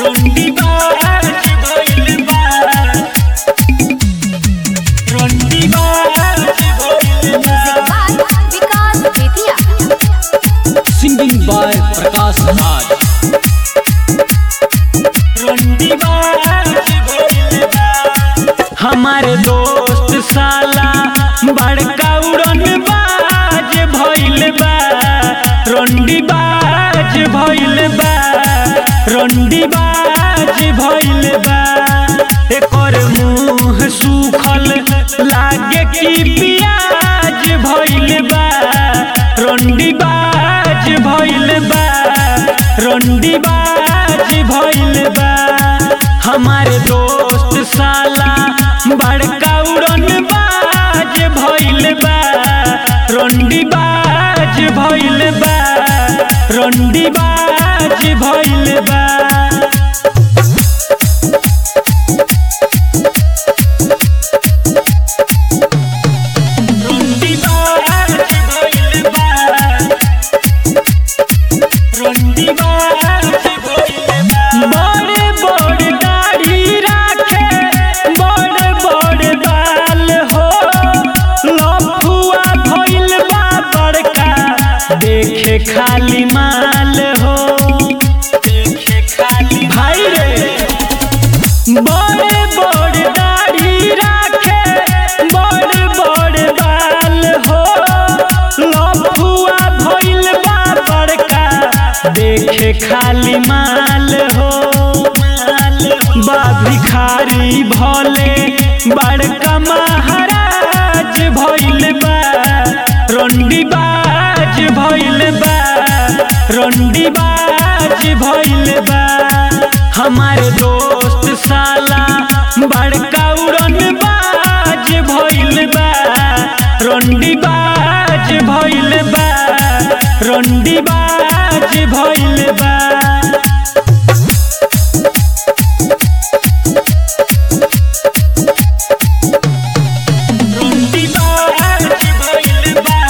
रंडीबाज भइल बा रंडीबाज भइल बा विकास बेतिया सिंगिंग बाय प्रकाश राज हमारे दोस्त साला बड़का उड़न बाज भइल बा रंडी बाज भइल बा रंडी बाज भइल बा एकर मुंह सूखल लागे कि पियाज भइल बा रंडी बाज भइल बा रंडी बाज भइल बा हमारे दोस्त साला बड़का उड़न बाज भइल बा रंडी बाज भइल बा रंडी बाज भइल बा रंडी बाज भइल बा रंडी बाज भइल बा बड़े बड़े दाढ़ी राखे बड़े बड़े बाल हो लफुआ भइल बा बड़का देखे खाली माल हो देखे खाली भाई रे बड़े बड़े दाढ़ी राखे बड़े बड़े बाल हो लफुआ भइल बा बड़का देखे खाली माल हो बा भिखारी भले बड़का महाराज भइल बा रंडी बाज भइल बा रंडी बाज भइल बा हमारे दोस्त साला बड़का उड़न बाज भइल बा रंडी बाज भइल बा रंडी बाज भइल बा रंडी बाज भइल बा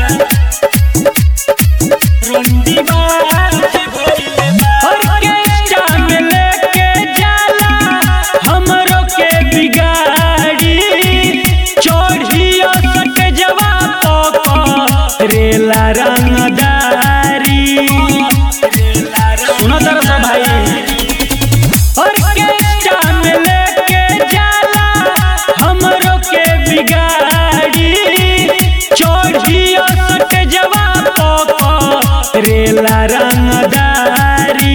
रंडी बाज भइल बा ऑर्केस्ट्रा में लेके जाला हमरो के बिगाड़ी चढ़ियो सट जवा तो रेला रंगदारी सुनो तरह से भाई ऑर्केस्ट्रा में लेके जाला हमरो के बिगाड़ी चढ़ियो सट जवा तो रेला रंगदारी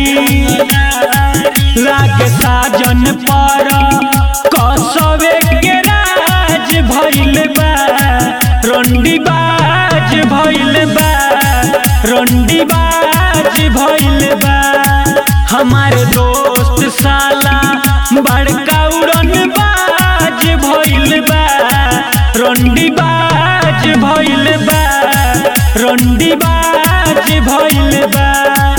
लागे साजन पर कसवे के राज भइल बा रंडी बाज भइल बा रंडी बाज भइल बा हमारे दोस्त साला बड़का उड़न बाज भइल बा रंडी बाज भइल बा रंडी बाज भइल बा